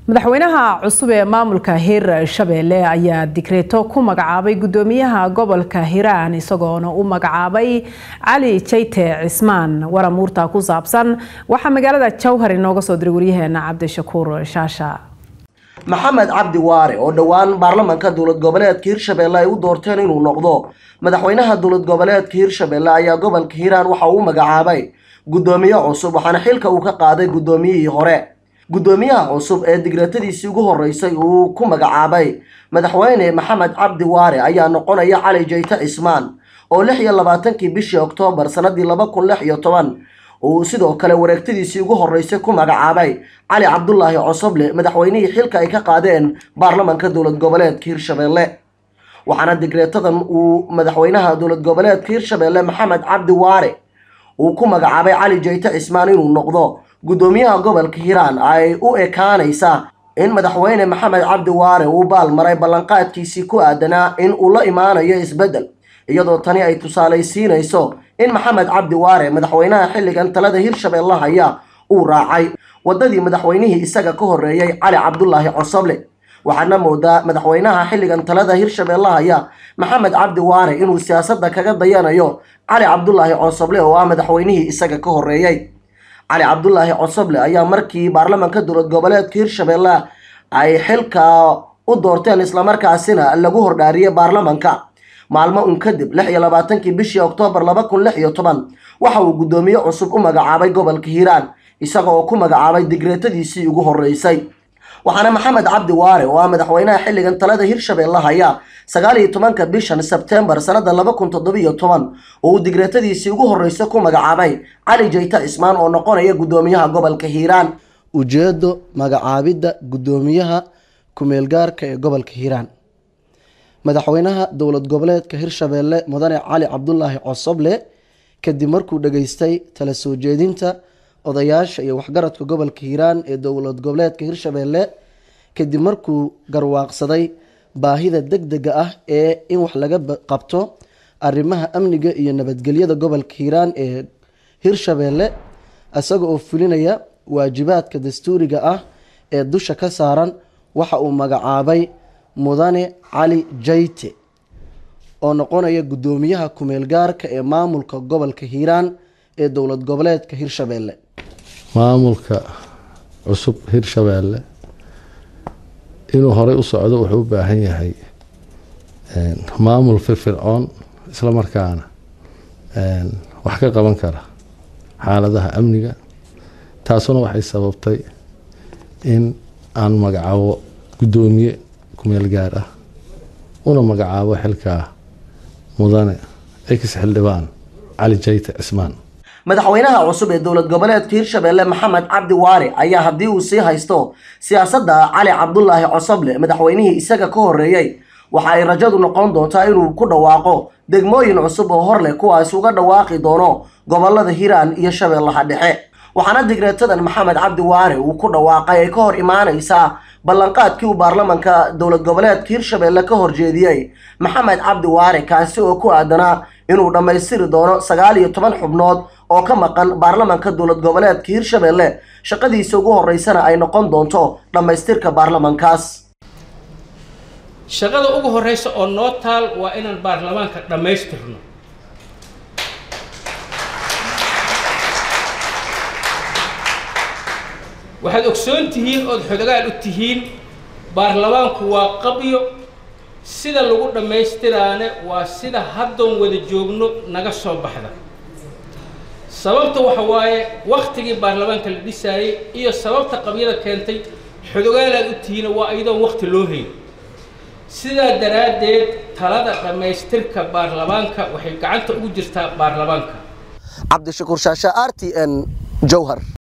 madaxweynaha cusub ee maamulka hir shabeelle ayaa digreeto ku magacaabay gudoomiyaha gobolka hiiraan isagoona u magacaabay cali jayte cismaan waramuurta ku saabsan waxaa magaalada jowhar inooga soo diray waryaheena cabdishakuur shaasha maxamed cabdi waare oo dhowaan baarlamanka dowlad goboleedka hirshabeelle ay u doorteen inuu noqdo madaxweynaha dowlad goboleedka hirshabeelle ayaa gobolka hiiraan waxa uu magacaabay gudoomiye cusub waxaana xilka uu ka qaaday gudoomiyihii hore gudoomiyaha cusub ee digreetadiisii ugu horeysay uu ku magacaabay madaxweyne maxamed cabdi waare ayaa noqonaya cali jayte cismaan oo lix iyo labaatankii bishii oktoobar sanadii laba kun lix iyo toban uu sidoo kale wareegtadiisii ugu horeysay ku magacaabay cali cabdulaahi cosoble madaxweynihii xilka ay ka qaadeen baarlamanka dowlad goboleedka hirshabeelle waxaana digreetadan uu madaxweynaha dowlad goboleedka hirshabeelle maxamed cabdi waare uu ku magacaabay cali jayte cismaan inuu noqdo gudoomiyaha gobolka hiiraan ay u ekaanaysaa in madaxweyne maxamed cabdi waare uu baalmaray ballanqaadkiisii ku aadanaa in uu la imaanayo isbeddel iyadoo tani ay tusaalaysiinayso in maxamed cabdi waare madaxweynaha xilligan talada hirshabeelle haya uu raacay waddadii madaxweynihii isaga ka horreeyey cali cabdulaahi cosoble waxaadna moodaa madaxweynaha xilligan talada hirshabeelle haya maxamed cabdi waare inuu siyaasadda kaga dayanayo cali cabdulaahi cosoble oo ah madaxweynihii isaga ka horreeyey cali cabdulaahi cosoble ayaa markii baarlamanka dowlad goboleedka hirshabeelle ay xilka u doorteen islamarkaasina lagu hordhaariyey baarlamanka maalmo un kadib lix iyo labaatankii bishii oktoobar laba kun lix iyo toban waxa uu guddoomiye cusub u magacaabay gobolka hiiraan isaga oo ku magacaabay digreetadiisii ugu horeysay waxaana maxamed cabdi waare oo ah madaxweynaha xilligan talada hirshabeelle haya sagaal iyo tobanka bishan sebtembar sanada laba kun toddobiyo toban oo uu digreetadiisii ugu horreysay ku magacaabay cali jayte cismaan oo noqonaya guddoomiyaha gobolka hiiraan ujeedo magacaabidda guddoomiyaha ku-meelgaarka ee gobolka hiiraan madaxweynaha dowlad goboleedka hirshabeelle mudane cali cabdulaahi cosoble kadib markuu dhageystay tala soo jeedinta odayaasha iyo waxgaradka gobolka hiiraan ee dowlad goboleedka hirshabeelle kadib markuu garwaaqsaday baahida deg dega ah ee in wax laga qabto arrimaha amniga iyo nabadgelyada gobolka hiiraan ee hirshabeelle isaga oo fulinaya waajibaadka dastuuriga ah ee dusha ka saaran waxa uu magacaabay mudane cali jayte oo noqonaya guddoomiyaha ku-meelgaarka ee maamulka gobolka hiiraan ee dowlad goboleedka hirshabeelle maamulka cusub hirshabeelle inuu horey u socdo wuxuu u baahan yahay maamul firfircoon isla markaana wax ka qaban kara xaaladaha amniga taasuna waxay sababtay in aan magacaabo guddoomiye kumeel gaar ah una magacaabo xilkaa mudane ex xildhibaan cali jayte cismaan madaxweynaha cusub ee dowlad goboleedka hirshabeelle maxamed cabdi waare ayaa haddii uu sii haysto siyaasadda cali cabdulaahi cosoble madaxweynihii isaga ka horreeyey waxa ay rajadu noqon doontaa inuu ku dhawaaqo degmooyin cusub oo hor leh kuwaas uga dhawaaqi doono gobolada hiiraan iyo shabeellaha dhexe waxaana digreetadan maxamed cabdi waare uu ku dhawaaqay ay ka hor imaanaysaa ballanqaadkii uu baarlamanka dowlad goboleedka hirshabeelle ka horjeediyey maxamed cabdi waare kaasi oo ku aadanaa inuu dhammaystiri doono sagaal iyo toban xubnood oo ka maqan baarlamanka dowlad goboleedka hirshabeelle shaqadiisa ugu horeysana ay noqon doonto dhammaystirka baarlamankaas shaqada ugu horeysa oo noo taal waa inaan baarlamaanka dhammaystirno waxaad ogsoon tihiin ood xodogaal u tihiin baarlamaanku waa qabyo sida lagu dhammaystiraane waa sida haddoon wada joogno naga soo baxda sababta waxa waaye waktigii baarlamaanka la dhisaayey iyo sababta qabyada keentay xodogaalaad u tihiina waa iyadoon wakti loo hayn sidaa daraaddeed talada dhammaystirka baarlamaanka waxay gacanta ugu jirtaa baarlamaanka cabdishakuur shaasha r t n jowhar